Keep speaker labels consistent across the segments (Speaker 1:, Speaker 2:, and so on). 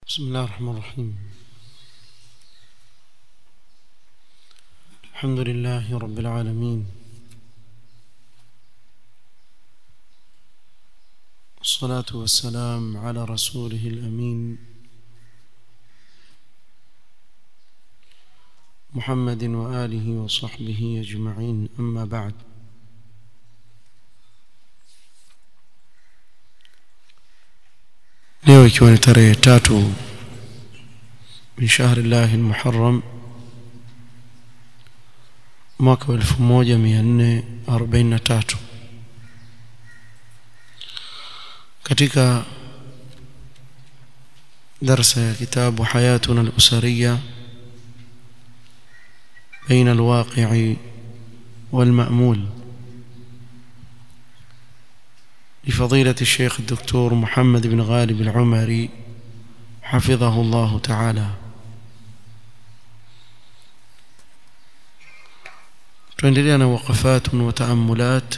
Speaker 1: بسم الله الرحمن الرحيم الحمد لله رب العالمين والصلاة والسلام على رسوله الأمين محمد وآله وصحبه أجمعين أما بعد leo ikiwa ni tarehe tatu min shahri llahi lmuharam mwaka wa elfu moja mia nne arobaini na tatu katika darsa ya kitabu hayatuna alusariya بين الواقع والمأمول لفضيلة الشيخ الدكتور محمد بن غالب العمري حفظه الله تعالى تندلنا وقفات وتأملات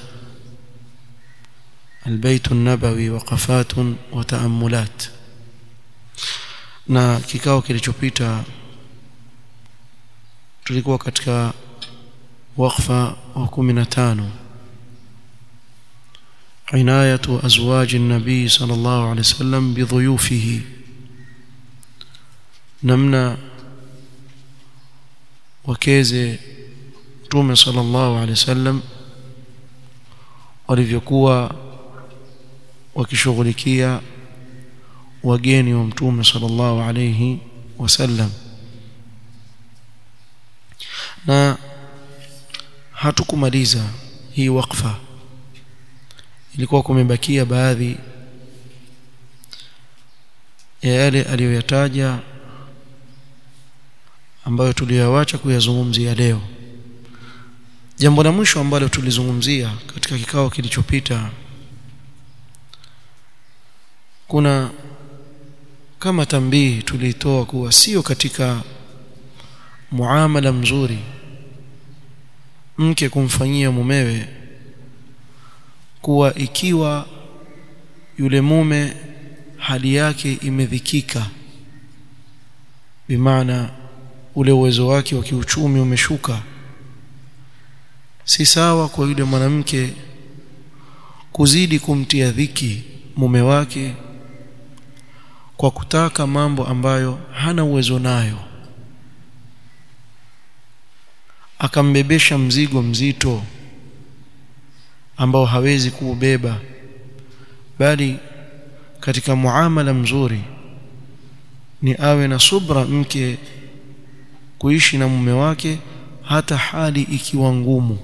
Speaker 1: البيت النبوي وقفات وتأملات na kikao kilichopita tulikuwa katika wakfa wa 15 عناية أزواج النبي صلى الله عليه وسلم بضيوفه نمنا وكيزي تومي صلى الله عليه وسلم walivyokuwa wakishughulikia wageni wa mtume sallallahu alayhi wasallam na hatukumaliza hii wakfa ilikuwa kumebakia baadhi ya yale aliyoyataja ambayo tuliyoacha kuyazungumzia leo jambo la mwisho ambalo tulizungumzia katika kikao kilichopita kuna kama tambii tulitoa kuwa sio katika muamala mzuri mke kumfanyia mumewe kuwa ikiwa yule mume hali yake imedhikika bimaana ule uwezo wake wa kiuchumi umeshuka si sawa kwa yule mwanamke kuzidi kumtia dhiki mume wake kwa kutaka mambo ambayo hana uwezo nayo akambebesha mzigo mzito ambao hawezi kuubeba bali katika muamala mzuri ni awe na subra mke kuishi na mume wake hata hali ikiwa ngumu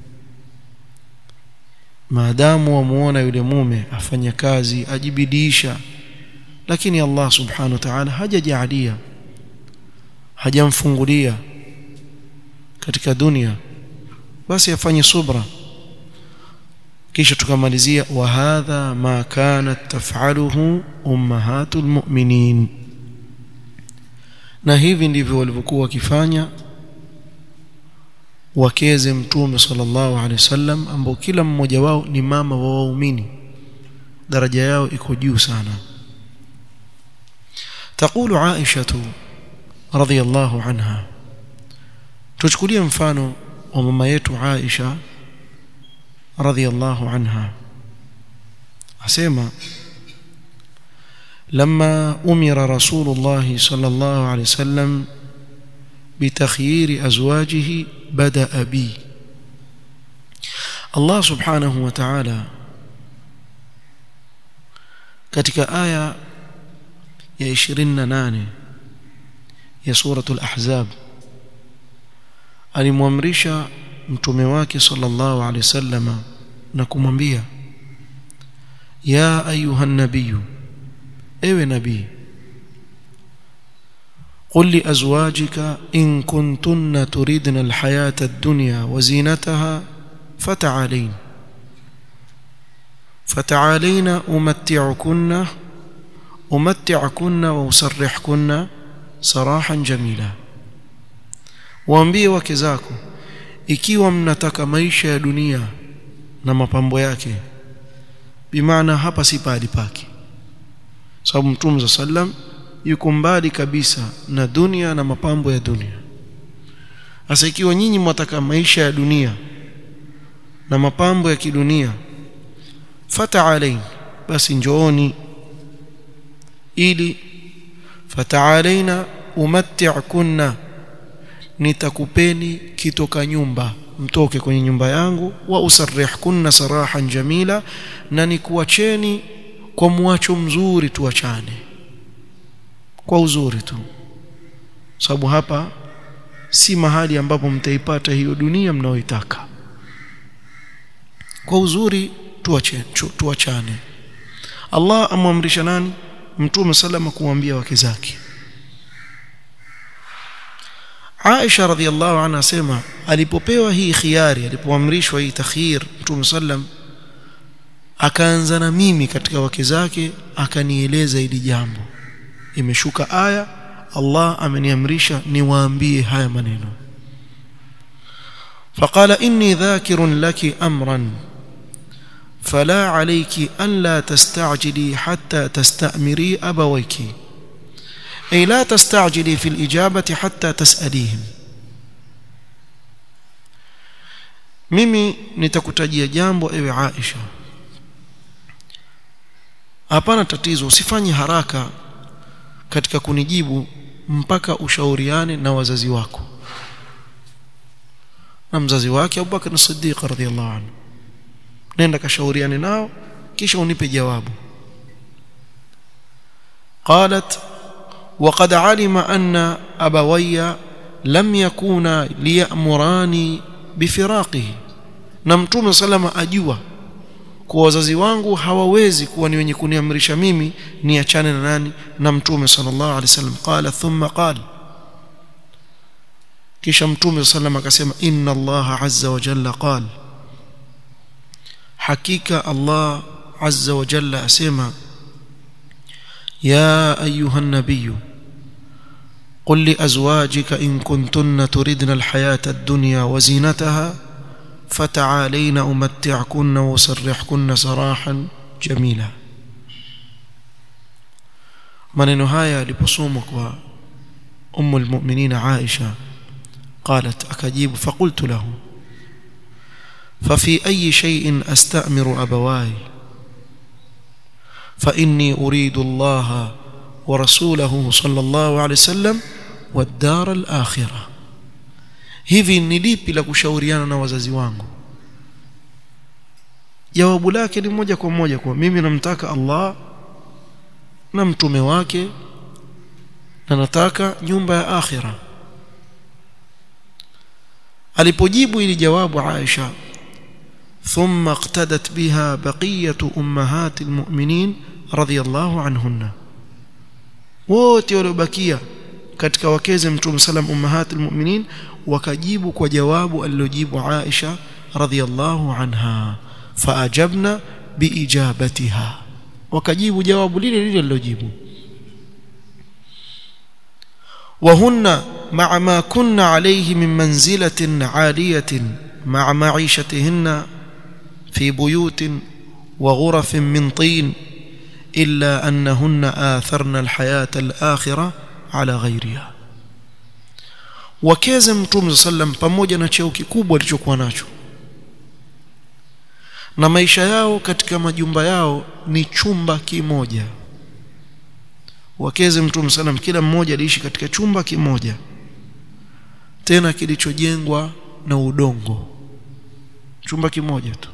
Speaker 1: maadamu wamuona yule mume afanya kazi ajibidiisha lakini Allah subhanahu wa ta'ala hajajaalia hajamfungulia katika dunia basi afanye subra kisha tukamalizia wa hadha ma kanat taf'aluhu ummahatul mu'minin na hivi ndivyo walivyokuwa wakifanya wakeze mtume sallallahu alaihi wasallam ambao kila mmoja wao ni mama wa waumini daraja yao iko juu sana تقول عائشة رضي الله عنها تشكلي mfano wa mama yetu Aisha رضي الله عنها asema لما أمر رسول الله صلى الله عليه وسلم بتخيير أزواجه بدأ بي الله سبحانه وتعالى katika aya ya 28 ya suratul ahzab alimwamrisha mtume wake sallallahu alaihi wasallam na kumwambia ya ayuha nabiyu ewe nabii قل لأزواجك إن كنتن تريدن الحياة الدنيا وزينتها فتعالين فتعالين أمتعكن أمتعكن وأسرحكن سراحا جميلا waambie wake zako ikiwa mnataka maisha ya dunia na mapambo yake bimaana hapa si pahali pake sababu mtume sallam yuko mbali kabisa na dunia na mapambo ya dunia sasa ikiwa nyinyi mwataka maisha ya dunia na mapambo ya kidunia fata'alain basi njooni ili fata'alaina umatti'kunna nitakupeni kitoka nyumba mtoke kwenye nyumba yangu wa usarrihkunna sarahan jamila na nikuacheni kwa mwacho mzuri tuachane kwa uzuri tu sababu hapa si mahali ambapo mtaipata hiyo dunia mnaoitaka kwa uzuri tuachane tuachane Allah amwamrisha nani mtume salama kumwambia wake zake Aisha radhiallahu anha asema alipopewa hii khiari alipoamrishwa hii takhir mtume sallam akaanza na mimi katika wake zake akanieleza hili jambo imeshuka aya Allah ameniamrisha niwaambie haya maneno فقال إني ذاكر لك أمرا فلا عليك أن لا تستعجلي حتى تستأمري أبويك أي لا تستعجلي في الإجابة حتى تسأليهم mimi nitakutajia jambo ewe Aisha hapana tatizo usifanye haraka katika kunijibu mpaka ushauriane na wazazi wako na mzazi wake Abu Bakar as-Siddiq radhiyallahu anhu nenda kashauriane nao kisha unipe jawabu قالت وقد علم أن أبوي لم يكونا ليأمراني بفراقه na mtume salama ajua kwa wazazi wangu hawawezi kuwa ni wenye kuniamrisha mimi niachane na nani na mtume sallallahu alaihi wasallam qala thumma qala kisha mtume sallam akasema inna allaha azza wa jalla qala hakika allah azza wa jalla asema ya ayuha an-nabiy قل لأزواجك إن كنتن تردن الحياة الدنيا وزينتها فتعالين أمتعكن وسرحكن سراحا جميلا maneno haya yaliposomwa kwa ummu almu'minin Aisha قالت أكجيب فقلت له ففي أي شيء أستأمر أبواي فإني أريد الله ورسوله صلى الله عليه وسلم والدار الآخرة hivi ni lipi la kushauriana na wazazi wangu jawabu lake ni moja kwa moja kwa mimi namtaka Allah na mtume wake na nataka nyumba ya akhira alipojibu ili jawabu Aisha ثم اقتدت بها بقية أمهات المؤمنين رضي الله عنهن wote waliobakia katika wakeze mtume salam ummahat almu'minin wakajibu kwa jawabu alilojibu Aisha radhiyallahu anha faajabna biijabatiha wakajibu jawabu lile lile alilojibu وهن مع ما كن عليه من منزلة عالية مع معيشتهن في بيوت وغرف من طين إلا أنهن آثرن الحياة الآخرة على غيرها wakeze mtume sallam pamoja na cheo kikubwa alichokuwa nacho na maisha yao katika majumba yao ni chumba kimoja wakeze mtume sallam kila mmoja aliishi katika chumba kimoja tena kilichojengwa na udongo chumba kimoja tu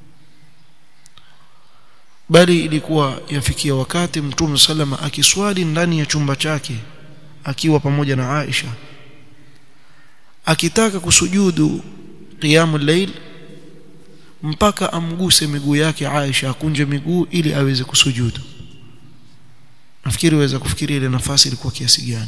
Speaker 1: bali ilikuwa yafikia wakati mtume salama akiswali ndani ya chumba chake akiwa pamoja na Aisha akitaka kusujudu qiyamul layl mpaka amguse miguu yake Aisha akunje miguu ili aweze kusujudu nafikiri waweza kufikiria ile nafasi ilikuwa kiasi gani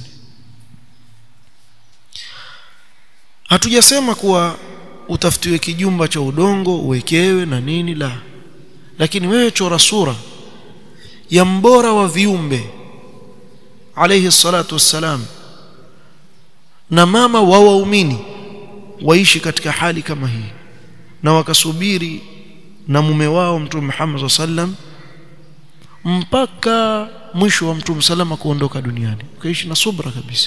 Speaker 1: hatujasema kuwa utafutiwe kijumba cha udongo uwekewe na nini la lakini wewe chora sura ya mbora wa viumbe alayhi salatu wassalam na mama wa waumini waishi katika hali kama hii na wakasubiri na mume wao mtume Muhammad sallam mpaka mwisho wa mtume salama kuondoka duniani ukaishi na subra kabisa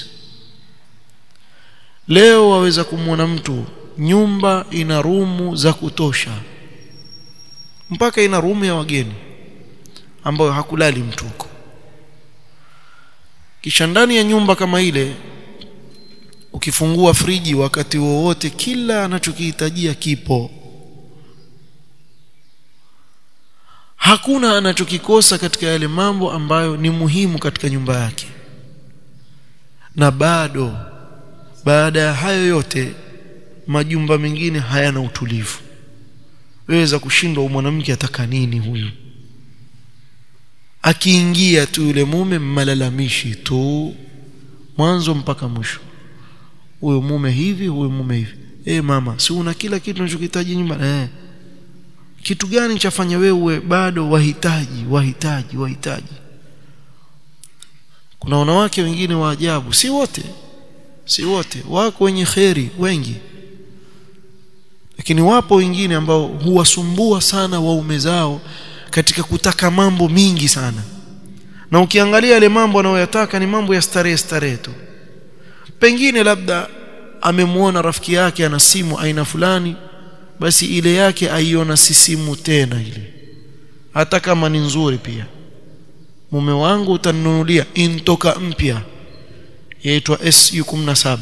Speaker 1: leo waweza kumwona mtu nyumba ina rumu za kutosha mpaka ina rumu ya wageni ambayo hakulali mtu huko kisha ndani ya nyumba kama ile ukifungua friji wakati wowote kila anachokihitajia kipo hakuna anachokikosa katika yale mambo ambayo ni muhimu katika nyumba yake na bado baada ya hayo yote majumba mengine hayana utulivu waweza kushindwa mwanamke ataka nini huyu akiingia tu yule mume malalamishi tu mwanzo mpaka mwisho huyo mume hivi huyo mume hivi eh mama si una kila kitu unachokihitaji nyumbani eh kitu gani chafanya wewe bado wahitaji wahitaji wahitaji kuna wanawake wengine wa ajabu si wote si wote wako wenye kheri wengi lakini wapo wengine ambao huwasumbua sana waume zao katika kutaka mambo mingi sana na ukiangalia yale mambo anayoyataka ni mambo ya starehe starehe tu pengine labda amemwona rafiki yake ana simu aina fulani basi ile yake aiona si simu tena ile hata kama ni nzuri pia mume wangu utaninunulia intoka mpya yaitwa SU17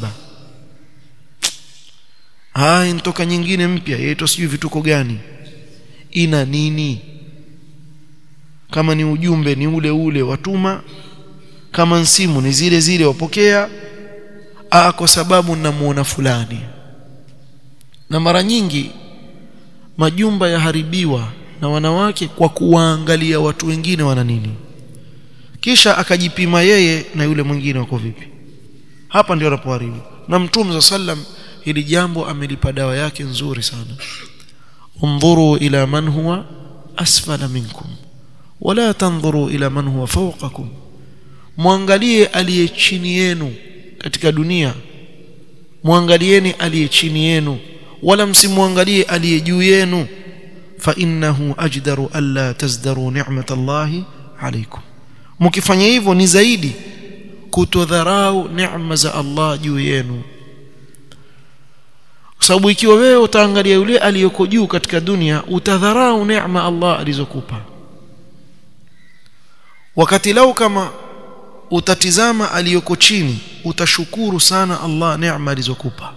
Speaker 1: ah intoka nyingine mpya yaitwa sijui vituko gani ina nini kama ni ujumbe ni ule ule watuma kama simu ni zile zile wapokea ah kwa sababu namuona fulani na mara nyingi majumba yaharibiwa na wanawake kwa kuwaangalia watu wengine wana nini kisha akajipima yeye na yule mwingine wako vipi hapa ndio anapoharibu na mtume za sallam hili jambo amelipa dawa yake nzuri sana undhuru ila man huwa asfala minkum wala tanzuru ila man huwa fawqakum muangalie aliye chini yenu katika dunia muangalieni aliye chini yenu wala msimwangalie aliye juu yenu fa innahu ajdaru alla tazdaru ni'matallahi alaykum mkifanya hivyo ni zaidi kutodharau neema za Allah juu yenu kwa sababu ikiwa wewe utaangalia yule aliyoko juu katika dunia utadharau neema Allah alizokupa wakati lau kama utatizama aliyoko chini utashukuru sana Allah neema alizokupa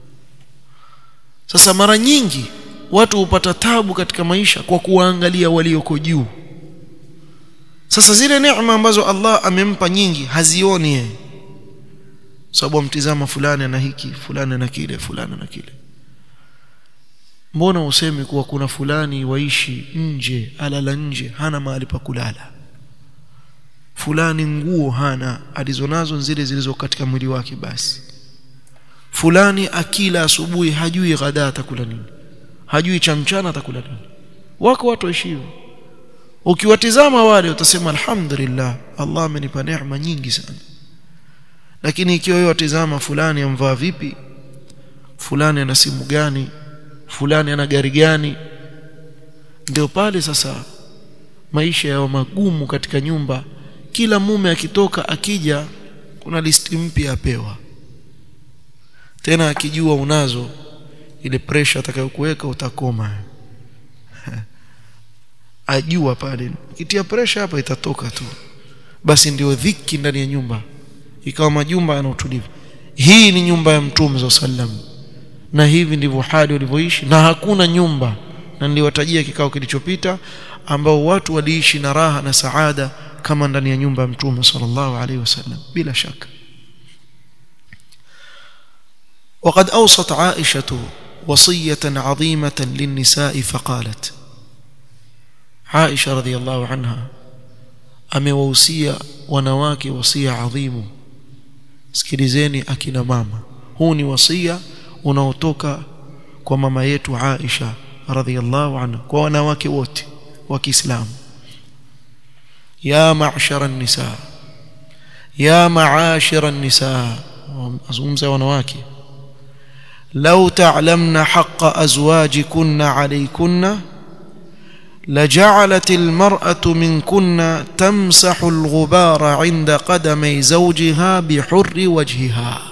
Speaker 1: sasa mara nyingi watu hupata tabu katika maisha kwa kuwaangalia walioko juu sasa zile neema ambazo Allah amempa nyingi hazioni yeye sababu amtizama fulani na hiki fulani na kile fulani na kile mbona useme kuwa kuna fulani waishi nje alala nje hana mahali pa kulala fulani nguo hana alizonazo zile zilizo katika mwili wake basi fulani akila asubuhi hajui ghada atakula nini hajui cha mchana atakula nini wako watu waishio ukiwatizama wale utasema alhamdulillah Allah amenipa neema nyingi sana lakini ikiwa wewe watizama fulani amvaa vipi fulani ana simu gani fulani ana gari gani ndio pale sasa maisha yao magumu katika nyumba kila mume akitoka akija kuna listi mpya apewa tena akijua unazo ile pressure atakayokuweka utakoma ajua pale kitia pressure hapa itatoka tu basi ndio dhiki ndani ya nyumba ikawa majumba yana utulivu hii ni nyumba ya mtume sallam na hivi ndivyo hali walivyoishi na hakuna nyumba na niliwatajia kikao kilichopita ambao watu waliishi na raha na saada kama ndani ya nyumba ya mtume sallallahu alaihi wasallam bila shaka وقد أوصت عائشة وصية عظيمة للنساء فقالت عائشة رضي الله عنها amewausia wanawake wasia adhimu sikilizeni akina mama huu ni wasia unaotoka kwa mama yetu Aisha radhiallahu anha kwa wanawake wote wa Kiislamu ya ma'shara an-nisa ya ma'ashira an-nisa azungumza wanawake law ta'lamna haqqa azwajikunna alaykunna لجعلت المرأة منكن تمسح الغبار عند قدمي زوجها بحر وجهها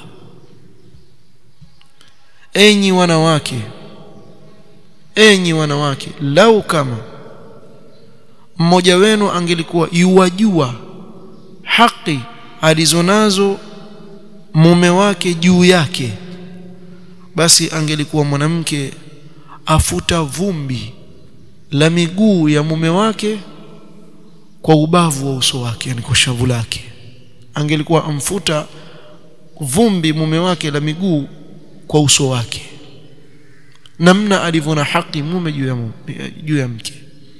Speaker 1: enyi wanawake enyi wanawake lau kama mmoja wenu angelikuwa yuwajua haki alizonazo mume wake juu yake basi angelikuwa mwanamke afuta vumbi la miguu ya mume wake kwa ubavu wa uso wake yani kwa shavu lake angelikuwa amfuta vumbi mume wake la miguu kwa uso wake namna alivyo haki mume juu ya mume, juu ya mke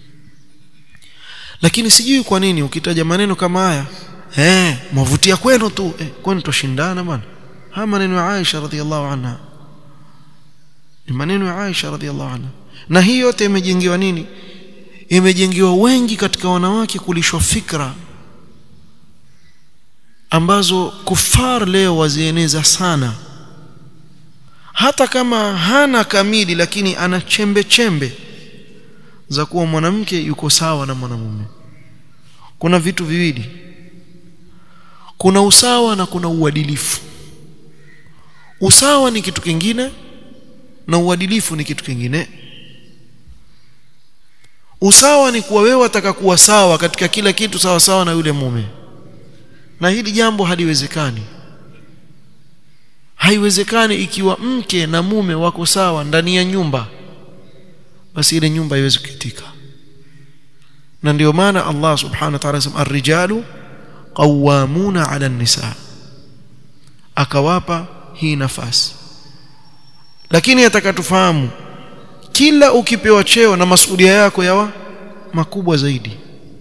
Speaker 1: lakini sijui kwa nini ukitaja maneno kama haya eh mwavutia kwenu tu eh, kwani tushindana bwana haya maneno ya Aisha radhiallahu anha ni maneno ya Aisha radhiallahu anha na hii yote imejengewa nini imejengewa wengi katika wanawake kulishwa fikra ambazo kufar leo wazieneza sana hata kama hana kamili lakini ana chembe chembe za kuwa mwanamke yuko sawa na mwanamume kuna vitu viwili kuna usawa na kuna uadilifu usawa ni kitu kingine na uadilifu ni kitu kingine usawa ni kuwa wewe wataka kuwa sawa katika kila kitu sawa sawa na yule mume na hili jambo haliwezekani haiwezekani ikiwa mke na mume wako sawa ndani ya nyumba basi ile nyumba haiwezi kukitika na ndio maana Allah subhanahu wa ta'ala anasema ar-rijalu qawwamuna 'ala an-nisa akawapa hii nafasi lakini atakatufahamu kila ukipewa cheo na masuhulia yako yawa makubwa zaidi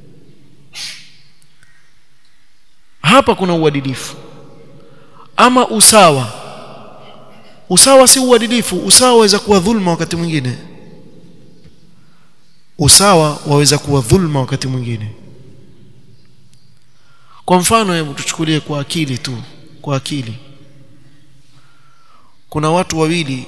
Speaker 1: hapa kuna uadilifu ama usawa usawa si uadilifu usawa waweza kuwa dhulma wakati mwingine usawa waweza kuwa dhulma wakati mwingine kwa mfano hebu tuchukulie kwa akili tu kwa akili kuna watu wawili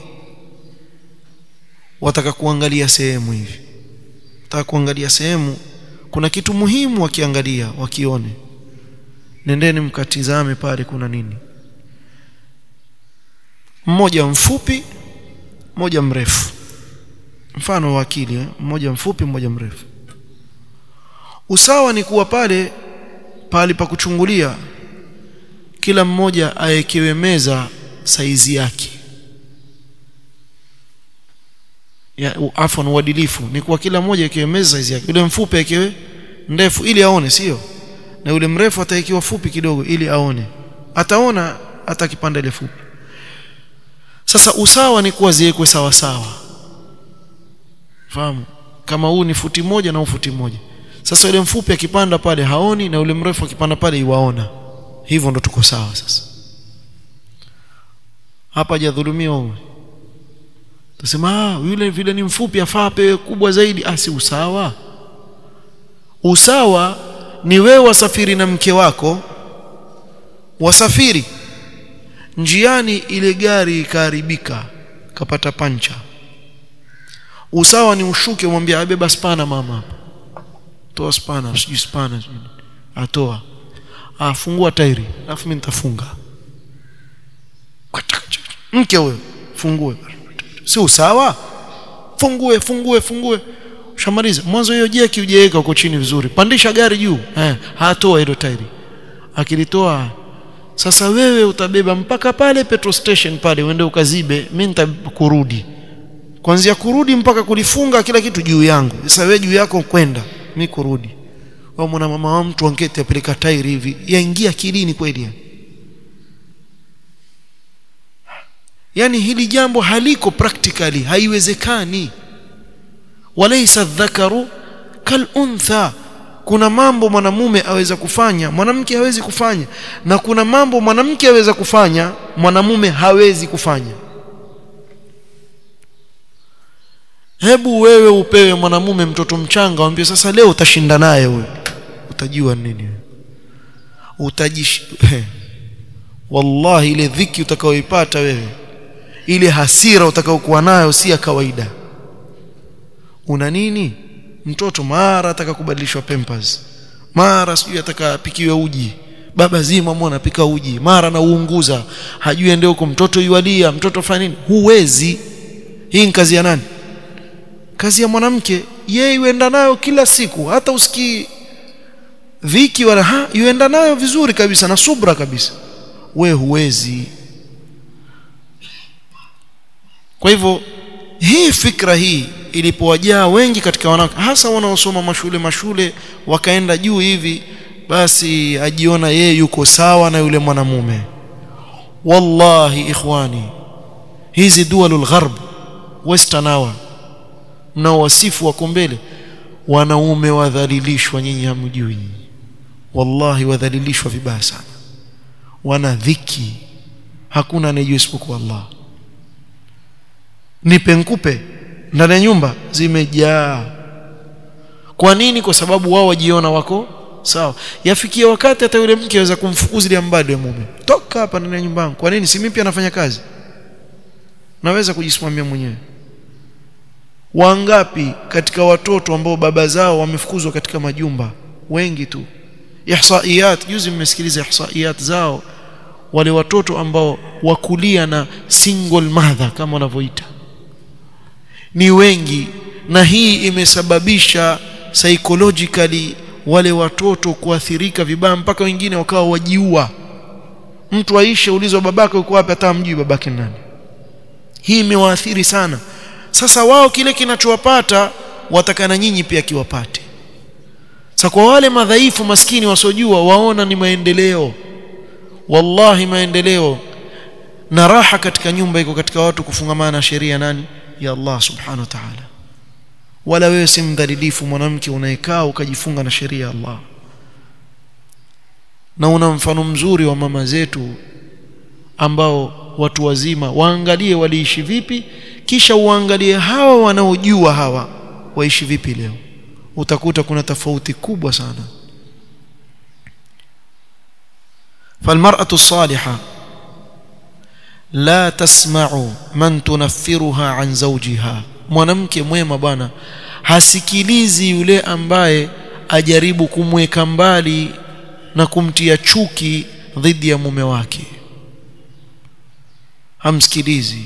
Speaker 1: wataka kuangalia sehemu hivi wataka kuangalia sehemu kuna kitu muhimu wakiangalia wakione nendeni mkatizame pale kuna nini mmoja mfupi mmoja mrefu mfano wa akili eh? mmoja mfupi mmoja mrefu usawa ni kuwa pale pale pa kuchungulia kila mmoja awekewe meza saizi yake ya afwan uadilifu ni kuwa kila mmoja awekewe meza saizi yake yule mfupi awekewe ndefu ili aone sio na yule mrefu atawekewa fupi kidogo ili aone ataona hata kipande ile fupi sasa usawa ni kuwa ziwekwe sawa sawa fahamu kama huu ni futi moja na huu futi moja sasa yule mfupi akipanda pale haoni na yule mrefu akipanda pale iwaona hivyo ndo tuko sawa sasa hapa hajadhulumiwa huyu tusema ah yule vile ni mfupi afaa apewe kubwa zaidi ah si usawa usawa ni wewe wasafiri na mke wako wasafiri njiani ile gari ikaharibika kapata pancha usawa ni ushuke umwambie abeba spana mama hapa toa spana sijui spana atoa afungua tairi alafu mimi nitafunga mke huyo fungue si usawa fungue fungue fungue ushamaliza mwanzo hiyo jeki ujeweka huko chini vizuri pandisha gari juu eh hatoa hilo tairi akilitoa sasa wewe utabeba mpaka pale petrol station pale uende ukazibe mimi nitakurudi kuanzia kurudi mpaka kulifunga kila kitu juu yangu sasa wewe juu yako kwenda mimi kurudi au mwana mama wa mtu ankete apeleka tairi hivi yaingia kilini kweli yani hili jambo haliko practically haiwezekani walaysa dhakaru kal untha kuna mambo mwanamume aweza kufanya mwanamke hawezi kufanya na kuna mambo mwanamke aweza kufanya mwanamume hawezi kufanya hebu wewe upewe mwanamume mtoto mchanga waambie sasa leo utashinda naye wewe utajua nini utajish wallahi ile dhiki utakayoipata wewe ile hasira utakayokuwa nayo si ya kawaida una nini mtoto mara ataka kubadilishwa pampers mara sijui ataka apikiwe uji baba zima mwana apika uji mara na uunguza hajui ende huko mtoto yualia mtoto fanya nini huwezi hii ni kazi ya nani kazi ya mwanamke yeye yuenda nayo kila siku hata usikii viki wala ha yuenda nayo vizuri kabisa na subra kabisa we huwezi kwa hivyo hii fikra hii ilipowajaa wengi katika wanawake hasa wanaosoma mashule mashule wakaenda juu hivi basi ajiona yeye yuko sawa na yule mwanamume wallahi ikhwani hizi dualul gharb western hour mnaowasifu wako mbele wanaume wadhalilishwa nyinyi hamjui wallahi wadhalilishwa vibaya sana wana dhiki hakuna anayejua isipokuwa Allah nipe nkupe ndani ya nyumba zimejaa kwa nini kwa sababu wao wajiona wako sawa yafikia wakati hata yule mke aweza kumfukuzilia mbali mume toka hapa ndani ya nyumba yangu kwa nini si mimi pia nafanya kazi naweza kujisimamia mwenyewe wangapi katika watoto ambao baba zao wamefukuzwa katika majumba wengi tu ihsaiyat juzi mmesikiliza ihsaiyat zao wale watoto ambao wakulia na single mother kama wanavyoita ni wengi na hii imesababisha psychologically wale watoto kuathirika vibaya mpaka wengine wakawa wajiua mtu aishe ulizwa babake uko wapi hata mjui babake nani hii imewaathiri sana sasa wao kile kinachowapata watakana nyinyi pia kiwapate sasa kwa wale madhaifu maskini wasiojua waona ni maendeleo wallahi maendeleo na raha katika nyumba iko katika watu kufungamana na sheria nani ya Allah subhanahu wa ta'ala wala wewe si mdhalilifu mwanamke unayekaa ukajifunga na sheria ya Allah na una mfano mzuri wa mama zetu ambao watu wazima waangalie waliishi vipi kisha uangalie hawa wanaojua hawa waishi vipi leo utakuta kuna tofauti kubwa sana فالمرأة الصالحة لا تسمع من تنفرها عن زوجها mwanamke mwema bwana hasikilizi yule ambaye ajaribu kumweka mbali na kumtia chuki dhidi ya mume wake hamsikilizi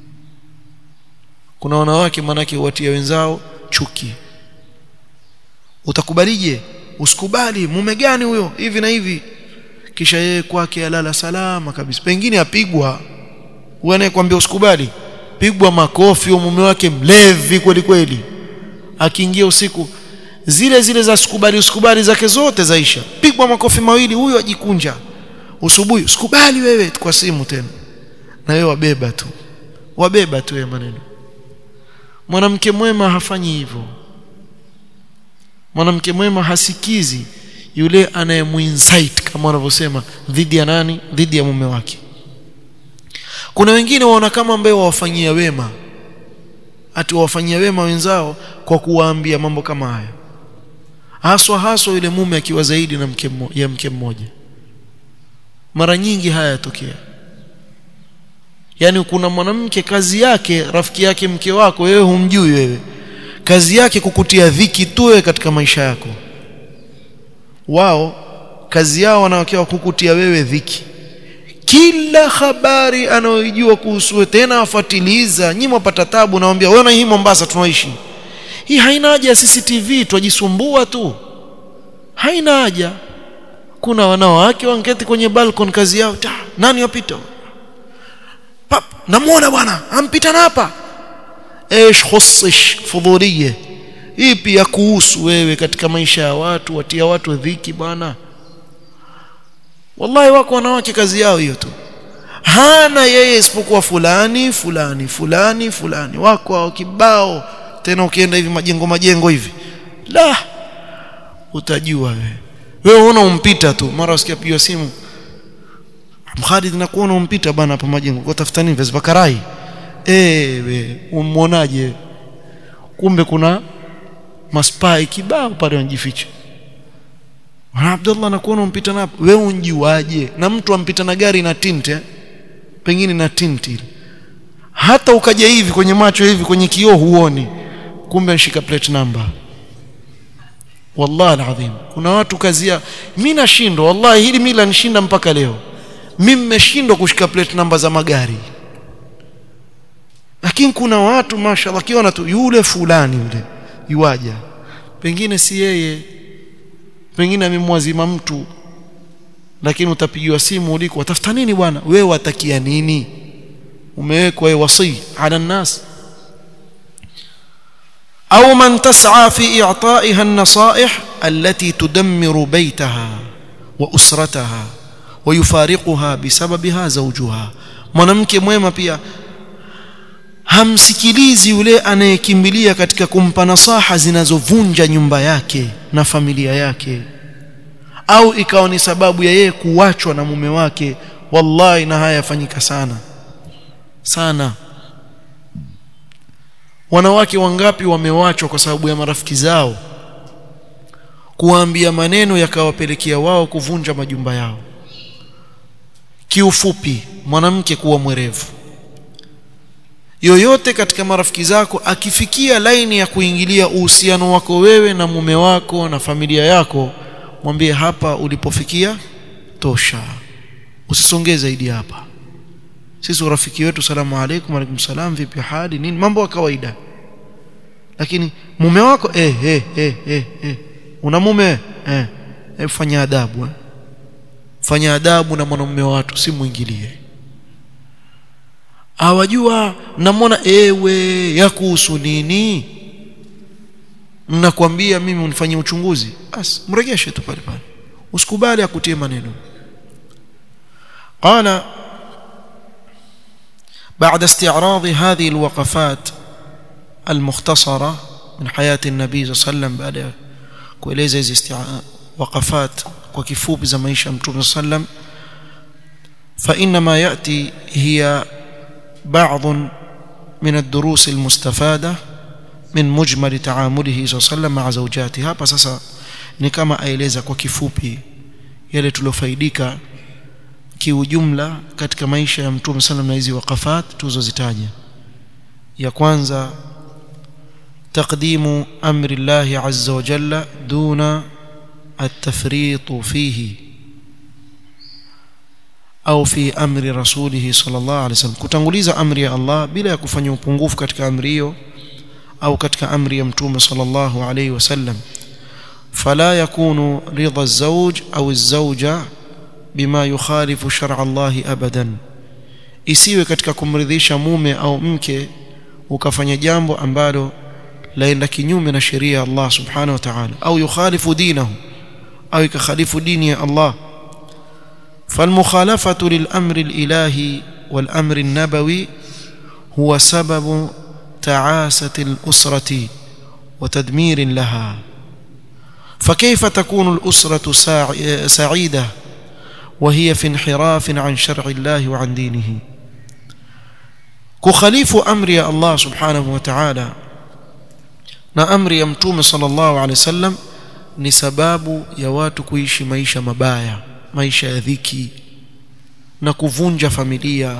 Speaker 1: kuna wanawake manake watia wenzao chuki utakubalije usikubali mume gani huyo hivi na hivi kisha yeye kwake alala salama kabisa pengine apigwa huyo anayekwambia usikubali pigwa makofi au mume wake mlevi kweli kweli akiingia usiku zile zile za sikubali usikubali zake zote zaisha pigwa makofi mawili huyo ajikunja usubuhi usikubali wewe kwa simu tena na wewe wabeba tu wabeba tu ya maneno mwanamke mwema hafanyi hivyo mwanamke mwema hasikizi yule anayemuinsight kama wanavyosema dhidi ya nani dhidi ya mume wake kuna wengine waona kama ambaye wawafanyia wema ati wawafanyia wema wenzao kwa kuwaambia mambo kama haya haswa haswa yule mume akiwa zaidi na mke mmoja, ya mke mmoja mara nyingi haya yatokea yani kuna mwanamke kazi yake rafiki yake mke wako wewe humjui wewe kazi yake kukutia dhiki tu wewe katika maisha yako wao kazi yao wanawakiwa kukutia wewe dhiki kila habari anayojua kuhusu tena afuatiliza nyinyi mpata tabu naambia wewe na hii Mombasa tunaishi hii haina haja ya CCTV twajisumbua tu haina haja kuna wanawake wanketi kwenye balcony kazi yao ta nani yapita pap namuona bwana ampita na hapa ايش خصش فضوليه ipi ya kuhusu wewe katika maisha ya watu watia watu dhiki bwana wallahi wako wanawake kazi yao hiyo tu hana yeye isipokuwa fulani fulani fulani fulani wako hao kibao tena ukienda hivi majengo majengo hivi la utajua wewe wewe unaona umpita tu mara usikia piga simu Khalid nakuona umpita bana hapa majengo kwa tafuta nini viazi karai eh we umuonaje kumbe kuna maspai kibao pale wanajificha Abdullah nakuona umpita na wewe unjiwaje na mtu ampita na gari na tint eh? pengine na tint ile hata ukaja hivi kwenye macho hivi kwenye kioo huoni kumbe anashika plate number wallahi alazim kuna watu kazia mimi nashindwa wallahi hili mimi lanishinda mpaka leo mimi nimeshindwa kushika plate namba za magari lakini kuna watu mashallah kiona tu yule fulani yule yuaja pengine si yeye pengine amemwazima mtu lakini utapigiwa simu uliko watafuta nini bwana wewe watakia nini umewekwa wewe wasi ala nas au man tas'a fi i'ta'iha an-nasaih allati tudammiru baytaha wa usrataha wa yufariquha bisababiha zawjuha mwanamke mwema pia hamsikilizi yule anayekimbilia katika kumpa nasaha zinazovunja nyumba yake na familia yake au ikawa ni sababu ya yeye kuachwa na mume wake wallahi na haya yafanyika sana sana wanawake wangapi wamewachwa kwa sababu ya marafiki zao kuwaambia maneno yakawapelekea wao kuvunja majumba yao kiufupi mwanamke kuwa mwerevu yoyote katika marafiki zako akifikia laini ya kuingilia uhusiano wako wewe na mume wako na familia yako mwambie hapa ulipofikia tosha usisongee zaidi hapa sisi urafiki wetu salamu alaykum alaykum salam vipi hali nini mambo ya kawaida lakini mume wako eh eh eh eh, eh. una mume eh eh fanya adabu eh. fanya adabu na mwanamume wa watu si muingilie awajua namwona ewe ya kuhusu nini nakwambia mimi unifanyie uchunguzi basi mregeshe tu pale pale usikubali akutie maneno قال بعد استعراض هذه الوقفات المختصرة من حياة النبي صلى الله عليه وسلم بعد kueleza hizi وقفات kwa kifupi za maisha mtume صلى الله عليه وسلم فإنما يأتي هي بعض من الدروس المستفادة من مجمل تعامله صلى الله عليه وسلم مع زوجاته hapa sasa ni kama aeleza kwa kifupi yale tuliofaidika kiujumla katika maisha ya mtume sallam na hizi wakafat tulizozitaja ya kwanza تقديم أمر الله عز وجل دون التفريط فيه au fi amri rasulihi sallallahu alaihi wasallam kutanguliza amri ya Allah bila ya kufanya upungufu katika amri hiyo au katika amri ya mtume sallallahu alaihi wasallam fala yakunu ridha az-zawj au az-zawja bima yukhalifu shar'a Allah abadan isiwe katika kumridhisha mume au mke ukafanya jambo ambalo laenda kinyume na sheria ya Allah subhanahu wa ta'ala au yukhalifu dinahu au ikakhalifu dini ya Allah فالمخالفة للأمر الإلهي والأمر النبوي هو سبب تعاسة الأسرة وتدمير لها فكيف تكون الأسرة سعيدة وهي في انحراف عن شرع الله وعن دينه كخليف أمر يا الله سبحانه وتعالى na amri ya mtume sallallahu alaihi wasallam ni sababu ya watu kuishi maisha mabaya maisha ya dhiki na kuvunja familia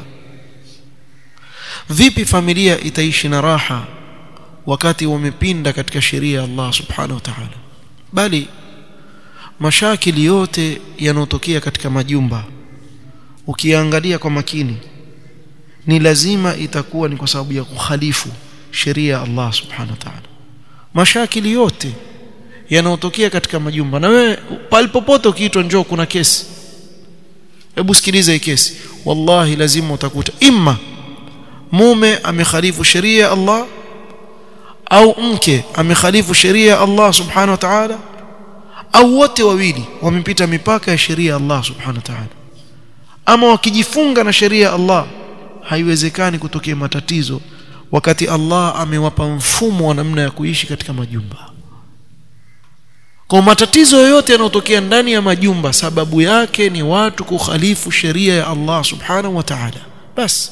Speaker 1: vipi familia itaishi na raha wakati wamepinda katika sheria ya Allah subhanahu wa ta'ala bali mashakili yote yanotokea katika majumba ukiangalia kwa makini ni lazima itakuwa ni kwa sababu ya kukhalifu sheria ya Allah subhanahu wa ta'ala mashakili yote yanayotokea katika majumba na wewe palipopote ukiitwa njoo kuna kesi hebu sikiliza hii kesi wallahi lazima utakuta imma mume amekhalifu sheria ya Allah au mke amekhalifu sheria ya Allah subhanahu wa ta'ala au wote wawili wamepita mipaka ya sheria ya Allah subhanahu wa ta'ala ama wakijifunga na sheria ya Allah haiwezekani kutokea matatizo wakati Allah amewapa mfumo wa namna ya kuishi katika majumba kwa matatizo yoyote yanayotokea ndani ya majumba sababu yake ni watu kukhalifu sheria ya Allah subhanahu wa ta'ala basi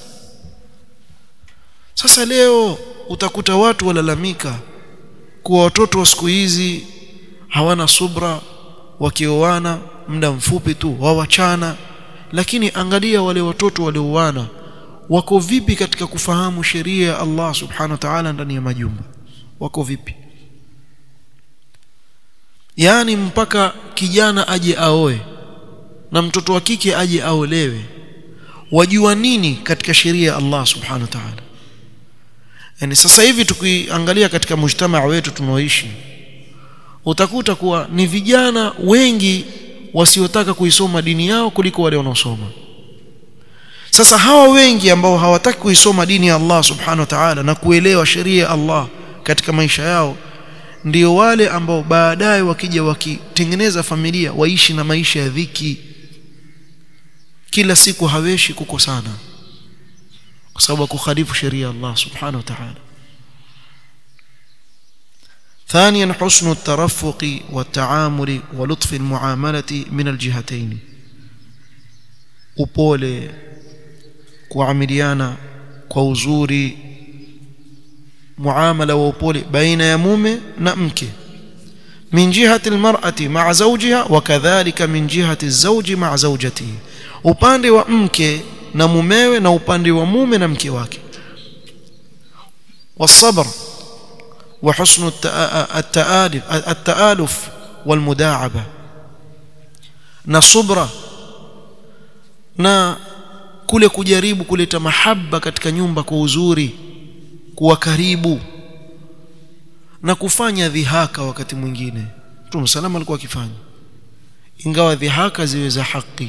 Speaker 1: sasa leo utakuta watu walalamika kuwa watoto wa siku hizi hawana subra wakioana muda mfupi tu wawachana lakini angalia wale watoto walioana wako vipi katika kufahamu sheria ya Allah subhanahu wa ta'ala ndani ya majumba wako vipi yaani mpaka kijana aje aoe na mtoto wa kike aje aolewe wajua nini katika sheria ya Allah subhanahu wa ta'ala yani sasa hivi tukiangalia katika mujtamaa wetu tunaoishi utakuta kuwa ni vijana wengi wasiotaka kuisoma dini yao kuliko wale wanaosoma sasa hawa wengi ambao hawataki kuisoma dini ya Allah subhanahu wa ta'ala na kuelewa sheria ya Allah katika maisha yao ndio wale ambao baadaye wakija wakitengeneza familia waishi na maisha ya dhiki kila siku haweshi kukosana kwa sababu kukhalifu sheria ya Allah subhanahu wa ta'ala ثانيا حسن الترفق والتعامل ولطف المعاملة من الجهتين upole kuamiliana kwa uzuri muamala wa upole baina ya mume na mke min jihati almar'ati ma'a zawjiha wa kadhalika min jihati az-zawji ma'a zawjatihi upande wa mke na mumewe na upande wa mume na mke wake والصبر وحسن التآلف التآلف والمداعبة na subra na kule kujaribu kuleta mahaba katika nyumba kwa uzuri kuwa karibu na kufanya dhihaka wakati mwingine Mtume salama alikuwa akifanya ingawa dhihaka ziwe za haki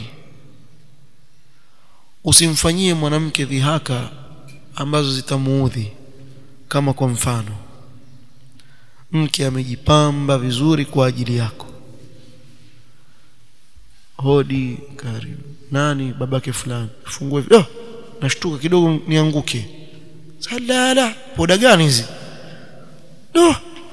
Speaker 1: usimfanyie mwanamke dhihaka ambazo zitamuudhi kama kwa mfano mke amejipamba vizuri kwa ajili yako hodi karibu nani babake fulani fungue oh, nashtuka kidogo nianguke salala poda gani hizi do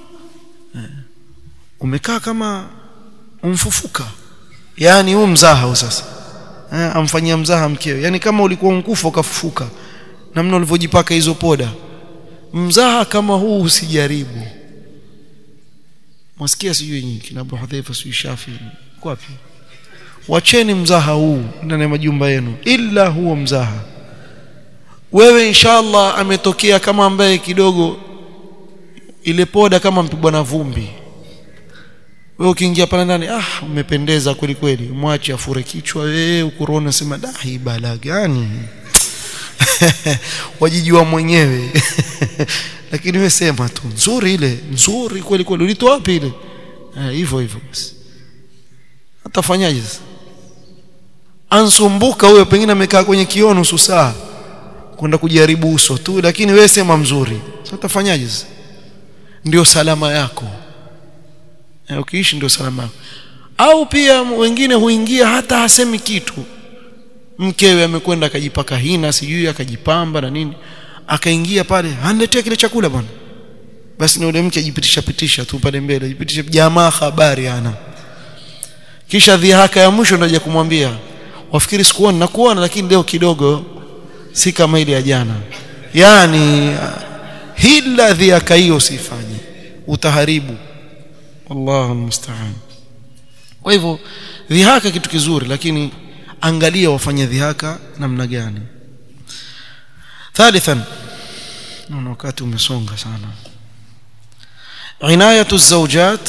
Speaker 1: umekaa kama umfufuka yani huu mzaha sasa eh, amfanyia mzaha mkeo yani kama ulikuwa mkufa ukafufuka namna ulivyojipaka hizo poda mzaha kama huu usijaribu mwasikia sijui nyinyi kina Abu Hudhaifa sijui Shafi wapi wacheni mzaha huu ndani ya majumba yenu ila huo mzaha wewe inshallah ametokea kama ambaye kidogo ile poda kama mpigwa na vumbi wewe ukiingia pale ndani ah umependeza kweli kweli mwache afure kichwa wewe ukurona sema da hii bala gani wajijua mwenyewe lakini wewe sema tu nzuri ile nzuri kweli kweli ulitoa wapi ile hivyo hivyo basi atafanyaje sasa ansumbuka huyo pengine amekaa kwenye kioo nusu saa kwenda kujaribu uso tu lakini wewe sema mzuri sasa utafanyaje sasa ndio salama yako e, ukiishi ndio salama yako au pia wengine huingia hata hasemi kitu mkewe amekwenda akajipaka hina sijui akajipamba na nini akaingia pale aniletea kile chakula bwana basi na yule mke ajipitisha pitisha tu pale mbele ajipitisha jamaa habari ana kisha dhihaka ya mwisho ndio kumwambia wafikiri sikuona nakuona lakini leo kidogo si kama ile ya jana yani hila dhihaka hiyo usifanye utaharibu Allahu musta'an kwa hivyo dhihaka kitu kizuri lakini angalia wafanye dhihaka namna gani ثالثا naona wakati umesonga sana عنايه الزوجات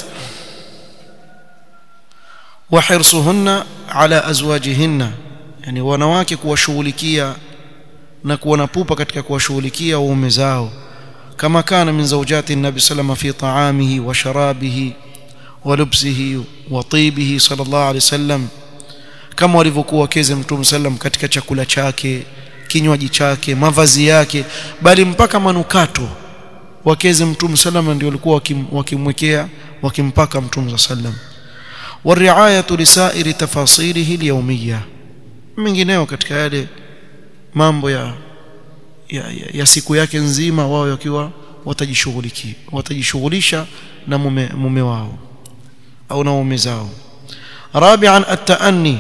Speaker 1: وحرصهن على ازواجهن yani wanawake kuwashughulikia na kuwa na pupa katika kuwashughulikia waume zao kama kana min zawjati nabi sallama fi ta'amihi wa sharabihi wa lubsihi wa tibihi sallallahu alayhi wasallam kama walivyokuwa wakeze mtume sallam katika chakula chake kinywaji chake mavazi yake bali mpaka manukato wakeze mtume sallam ndio walikuwa wakimwekea wakimpaka mtume sallam والرعايه لسائر تفاصيله اليوميه mengineo katika yale mambo ya ya, ya, ya siku yake nzima wao wakiwa watajishughulikia watajishughulisha na mume, mume wao au na mume zao رابعا التأني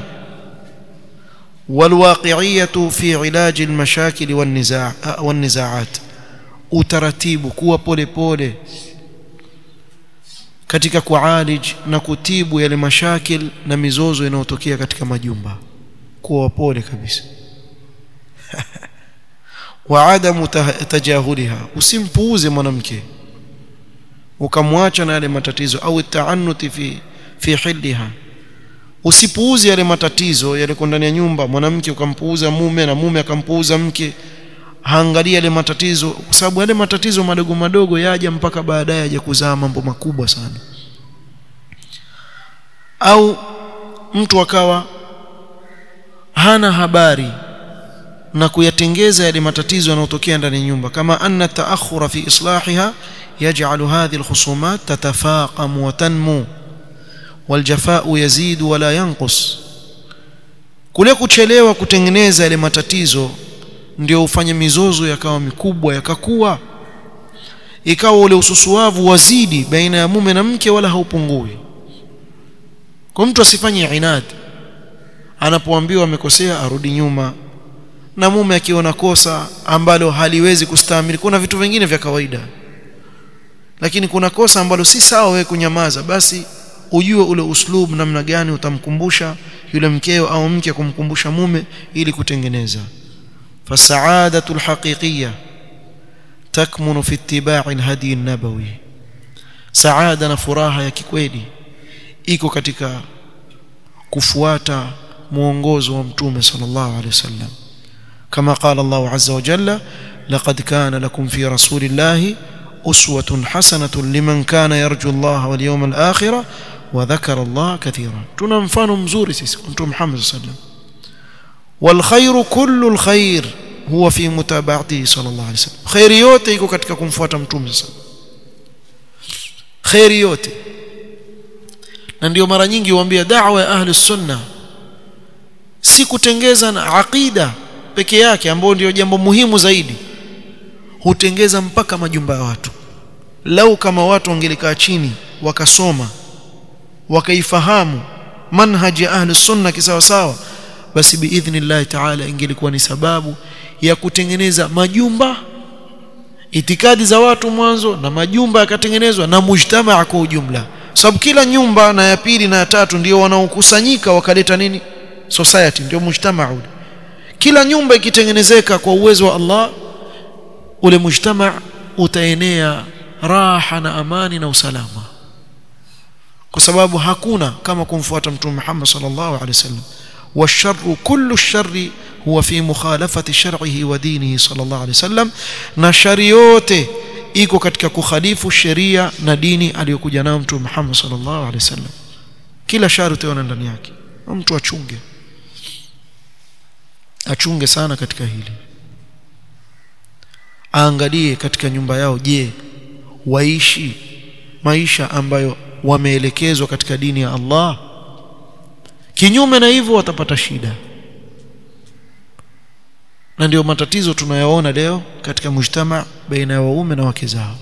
Speaker 1: والواقعية في علاج المشاكل والنزاع والنزاعات utaratibu kuwa pole pole katika kualij na kutibu yale mashakil na mizozo inayotokea katika majumba kuwa pole kabisa wa adamu tajahuliha usimpuuze mwanamke ukamwacha na yale matatizo au taanuti fi fi hilliha usipuuze yale matatizo yale ndani ya nyumba mwanamke ukampuuza mume na mume akampuuza mke haangalia yale matatizo kwa sababu yale matatizo madogo madogo yaja mpaka baadaye yaje kuzaa mambo makubwa sana au mtu akawa hana habari na kuyatengeza yale matatizo yanayotokea ndani ya nyumba kama anna taakhura fi islahiha yaj'alu hadhihi alkhusumat tatafaqam wa tanmu waljafa'u yazidu wala yanqus kule kuchelewa kutengeneza yale matatizo ndio ufanye mizozo yakawa mikubwa yakakua ikawa ule ususuavu wazidi baina ya mume na mke wala haupungui kwa mtu asifanye inadi anapoambiwa amekosea arudi nyuma na mume akiona kosa ambalo haliwezi kustahimili kuna vitu vingine vya kawaida lakini kuna kosa ambalo si sawa wewe kunyamaza basi ujue ule uslub namna gani utamkumbusha yule mkeo au mke kumkumbusha mume ili kutengeneza فالسعادة الحقيقية تكمن في اتباع الهدي النبوي سعادة نفراها ya kikweli iko katika kufuata mwongozo wa mtume sallallahu alaihi wasallam kama qala Allah azza wa jalla laqad kana lakum fi rasulillahi uswatun hasanatun liman kana yarju Allah wal yawmal akhir wa dhakara Allah katira tuna mfano mzuri sisi mtume Muhammad sallallahu alaihi wasallam والخير كل الخير هو في متابعته صلى الله عليه وسلم خير yote iko katika kumfuata mtume sasa khair yote na ndio mara nyingi huambia da'wa ya ahli sunna si kutengeza na aqida peke yake ambayo ndio jambo muhimu zaidi hutengeza mpaka majumba ya watu lau kama watu wangelikaa chini wakasoma wakaifahamu manhaji ya ahli sunna kisawa sawa basi biidhnillah taala ingelikuwa ni sababu ya kutengeneza majumba itikadi za watu mwanzo na majumba yakatengenezwa na mujtamaa kwa ujumla sababu kila nyumba na ya pili na ya tatu ndio wanaokusanyika wakaleta nini society ndio mujtamaa ule kila nyumba ikitengenezeka kwa uwezo wa Allah ule mujtamaa utaenea raha na amani na usalama kwa sababu hakuna kama kumfuata mtume Muhammad sallallahu alaihi wasallam والشر كل الشر هو في مخالفة شرعه ودينه صلى الله عليه وسلم na shari yote iko katika kukhalifu sheria na dini aliyokuja nayo mtume Muhammad sallallahu alaihi wasallam kila shari utaona ndani yake mtu achunge achunge sana katika hili aangalie katika nyumba yao je waishi maisha ambayo wameelekezwa katika dini ya Allah kinyume na hivyo watapata shida na ndio matatizo tunayaona leo katika mujtama baina ya waume na wake zao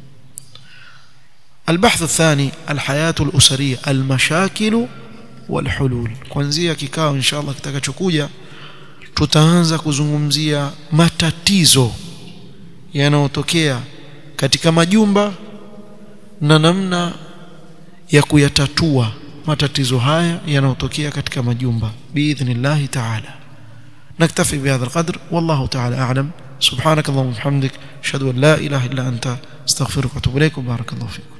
Speaker 1: البحث الثاني الحياة الأسرية المشاكل والحلول kuanzia kikao inshallah kitakachokuja tutaanza kuzungumzia matatizo yanayotokea katika majumba na namna ya kuyatatua matatizo haya yanayotokea katika majumba biidhnillah ta'ala naktafi bihadha alqadr wallahu ta'ala a'lam subhanak allahumma wa bihamdik ashhadu an la ilaha illa anta astaghfiruka wa atubu ilaik barakallahu fikum